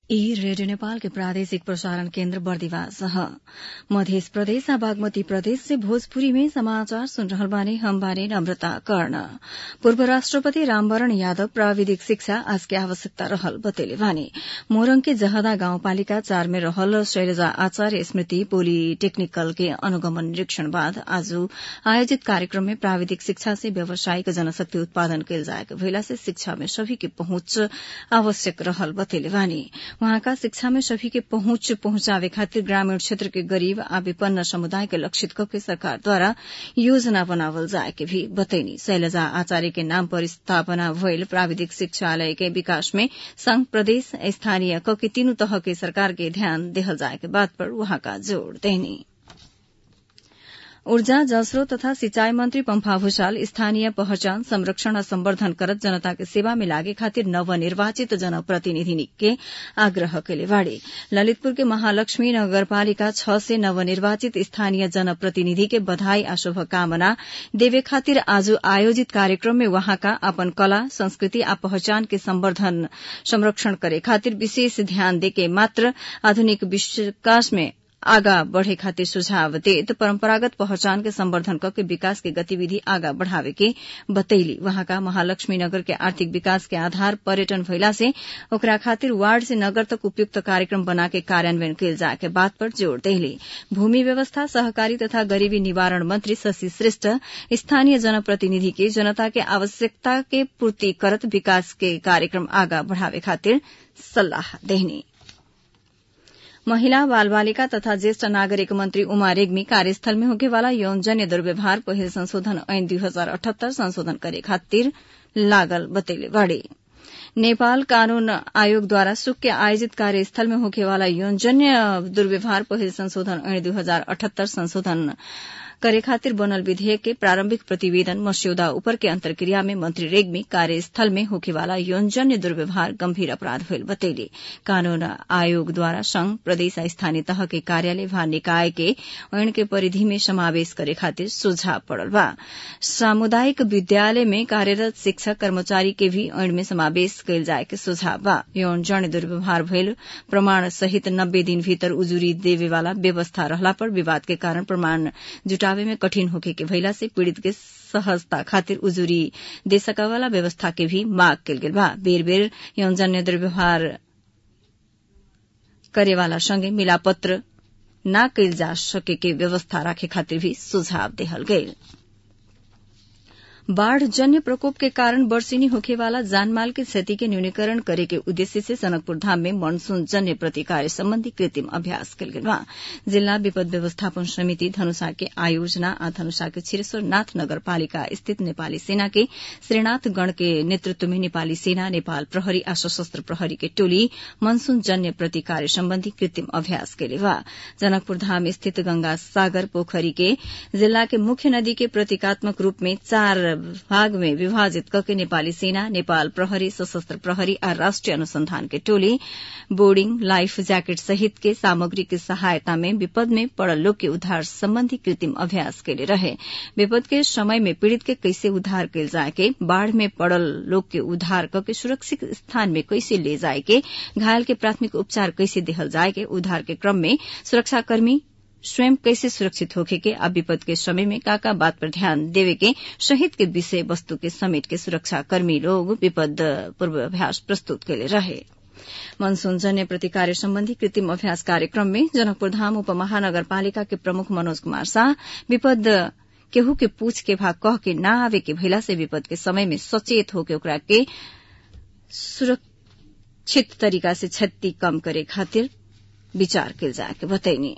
ई रेडियो नेपाल के प्रादेशिक प्रसारण केन्द्र बर्दिवास ह मध्य प्रदेश आ बागमती प्रदेश से भोजपुरी में समाचार सुन रहल बानी हम बानी नम्रता कर्ण पूर्व राष्ट्रपति रामवरण यादव प्राविधिक शिक्षा आज के आवश्यकता रहल बतैले बानी मोरङ के जहदा गाउँपालिका चार में रहल शैलजा आचार्य स्मृति पोलिटेक्निकल के अनुगमन निरीक्षण बाद आज आयोजित कार्यक्रम में प्राविधिक शिक्षा से व्यावसायिक जनशक्ति उत्पादन कैल जाएके भइला से शिक्षा में सभी के पहुंच आवश्यक रहल बतैले बानी वहाँका शिक्षा में सभी के पहुंच पहुंचावे खातिर ग्रामीण क्षेत्र के गरीब आ विपन्न समुदाय के लक्षित करके सरकार द्वारा योजना बनावल जाए के भी बतैनी शैलजा आचार्य के नाम पर स्थापना भइल प्राविधिक शिक्षालय के विकास में संघ प्रदेश स्थानीय क के तीनू तह के सरकार के ध्यान देहल जाए के बात पर वहाँका जोड़ देनी ऊर्जा जलस्रोत तथा सिंचाई मंत्री पम्फा भूषाल स्थानीय पहचान संरक्षण और संवर्धन करत जनता के सेवा में लागे खातिर नवनिर्वाचित जनप्रतिनिधि के आग्रह कैले बाड़े ललितपुर के महालक्ष्मी नगरपालिका छ से नवनिर्वाचित स्थानीय जनप्रतिनिधि के बधाई आ शुभकामना देवे खातिर आज आयोजित कार्यक्रम में वहाँका अपन कला संस्कृति आ पहचान के संवर्धन संरक्षण करे खातिर विशेष ध्यान देके मात्र आधुनिक विकास में आगा बढ़े खातिर सुझाव देत परम्परागत पहचान के संवर्धन करके विकास के गतिविधि आगा बढ़ावे के बतैली वहाँका महालक्ष्मी नगर के आर्थिक विकास के आधार पर्यटन भइला से ओकरा खातिर वार्ड से नगर तक उपयुक्त कार्यक्रम बना के कार्यान्वयन कैल जाए के बात पर जोड़ देली भूमि व्यवस्था सहकारी तथा गरीबी निवारण मंत्री शशि श्रेष्ठ स्थानीय जनप्रतिनिधि के जनता के आवश्यकता के पूर्ति करत विकास के कार्यक्रम आगा बढ़ावे खातिर सल्लाह देहनी महिला बाल बालिका तथा ज्येष्ठ नागरिक मंत्री उमा रेग्मी कार्यस्थल में होकेवाला यौनजन्य दुर्व्यवहार पहिल संशोधन ऐन दुई हजार अठहत्तर संशोधन करे खातिर लागल बतैले बाड़े नेपाल कानून आयोगद्वारा सुक के आयोजित कार्यस्थल में होकेवाला यौनजन्य दुर्व्यवहार पहिल संशोधन ऐन दुई हजार अठहत्तर संशोधन करे खातिर बनल विधेयक के प्रारंभिक प्रतिवेदन मस्यौदा ऊपर के अंतर्क्रिया में मंत्री रेग्मी कार्यस्थल में होखेवाला यौनजन्य दुर्व्यवहार गंभीर अपराध भइल बतैले कानून आयोग द्वारा संघ प्रदेश स्थानीय तह के कार्यालय वा निकाय के ऐन के परिधि में समावेश करे खातिर सुझाव पड़ल बा सामुदायिक विद्यालय में कार्यरत शिक्षक कर्मचारी के भी ऐन में समावेश कैल जाए के सुझाव बा यौनजन्य दुर्व्यवहार भइल प्रमाण सहित नब्बे दिन भीतर उजुरी देवेवाला व्यवस्था रहला पर विवाद के कारण प्रमाण जुटा जुटावे में कठिन होखे के भइला से पीड़ित के सहजता खातिर उजुरी दे सकावाला व्यवस्था के भी मांग कल गेल बा बेर बेर यौनजन्य दुर्व्यवहार करेवाला संगे मिलापत्र न कैल जा सके के व्यवस्था राखे खातिर भी सुझाव देहल गईल बाढ़ जन्य प्रकोप के कारण वर्षिनी होखेवाला जानमाल के क्षति के न्यूनीकरण करे के उद्देश्य से सनकपुर धाम में मानसून जन्य प्रतिकार संबंधी कृत्रिम अभ्यास कल गेल जिला विपद व्यवस्थापन समिति धनुषा के आयोजना आ धनुषा के छिरेश्वरनाथ नगरपालिका स्थित नेपाली सेना के श्रीनाथ गण के नेतृत्व में नेपाली सेना नेपाल प्रहरी आ सशस्त्र प्रहरी के टोली मनसून जन्य प्रतिकार सम्बन्धी कृत्रिम अभ्यास केले बा जनकपुर धाम स्थित गंगा सागर पोखरी के जिला के मुख्य नदी के प्रतीकात्मक रूप में चार भाग में विभाजित करके नेपाली सेना नेपाल प्रहरी सशस्त्र प्रहरी और राष्ट्रीय अनुसंधान के टोली बोर्डिंग लाइफ जैकेट सहित के सामग्री की सहायता में विपद में पड़ल लोग के उद्धार संबंधी कृत्रिम अभ्यास के लिए रहे विपद के समय में पीड़ित के कैसे उद्धार कैल जाए के बाढ़ में पड़ल लोग के उद्धार करके सुरक्षित स्थान में कैसे ले जाए के घायल के प्राथमिक उपचार कैसे देहल जाए के उद्धार के क्रम में सुरक्षाकर्मी स्वयं कैसे सुरक्षित होखे के अब विपद के समय में काका बात पर ध्यान देवे के शहीद के विषय वस्तु के समेट के सुरक्षा कर्मी लोग विपद पूर्वाभ्यास प्रस्तुत कैले रहे मनसून जन्य प्रतिकार सम्बन्धी कृत्रिम अभ्यास कार्यक्रम में जनकपुर धाम उपमहानगरपालिका के प्रमुख मनोज कुमार शाह विपद केहू के पूछ के भाग कह के न आवे के भइला से विपद के समय में सचेत होके ओकरा के सुरक्षित तरीका से क्षति कम करे खातिर विचार कैल जाए के बतैनी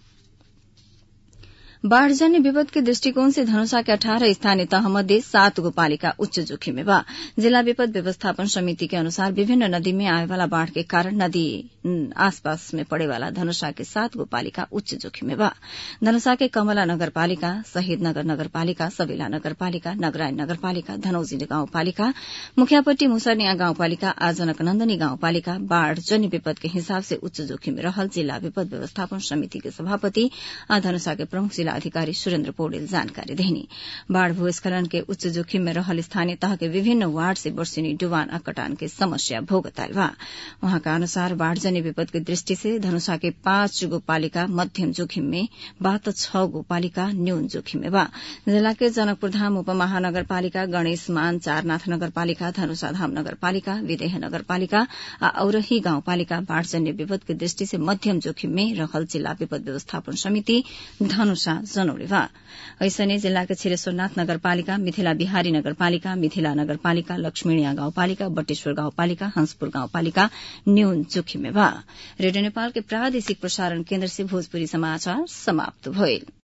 बाढ़जन्य विपद के दृष्टिकोण से धनुषा के अठारह स्थानीय तह मध्ये सात गो पालिका उच्च जोखिम में बा जिला विपद व्यवस्थापन समिति के अनुसार विभिन्न नदी में आए वाला बाढ़ के कारण नदी आसपास में पड़े वाला धनुषा के सात गो पालिका उच्च जोखिम में बा धनुषा के कमला नगर पालिका शहीद नगर नगर पालिका सवेला नगर पालिका नगरायन नगर पालिका धनौजी गाउँ पालिका मुखियापट्टी मुसरनिया गाउँ पालिका आ जनकनन्दनी गाउँ पालिका बाढ़ जन्य विपद के हिसाब से उच्च जोखिम में रहल जिला विपद व्यवस्थापन समिति के सभापति आ धनुषा के प्रमुख जिला जिला अधिकारी सुरेन्द्र पौडेल जानकारी देहनी बाढ़ भूस्खलन के उच्च जोखिम में रहल स्थानीय तह के विभिन्न वार्ड से वर्षिनी डुबान आ कटान के समस्या भोगताल बा वहाँका अनुसार बाढ़जन्य विपद के दृष्टि से धनुषा के पाँच गो पालिका मध्यम जोखिम में बा त छ गो पालिका न्यून जोखिम में बा जिला के जनकपुर धाम उपमहानगरपालिका गणेश मान चारनाथ नगरपालिका धनुषा धाम नगरपालिका विदेह नगरपालिका आ औरही गाउँपालिका बाढ़जन्य विपद के दृष्टि से मध्यम जोखिम में रहल जिल्ला विपद व्यवस्थापन समिति धनुषा जनौले बा ऐसने जिल्ला के छिरेश्वरनाथ नगरपालिका मिथिला बिहारी नगरपालिका मिथिला नगरपालिका लक्ष्मीणिया गाउँपालिका बटेश्वर गाउँपालिका हंसपुर गाउँपालिका न्यून जोखिम में बा रेडियो नेपाल के प्रादेशिक प्रसारण केन्द्र से भोजपुरी समाचार समाप्त भइल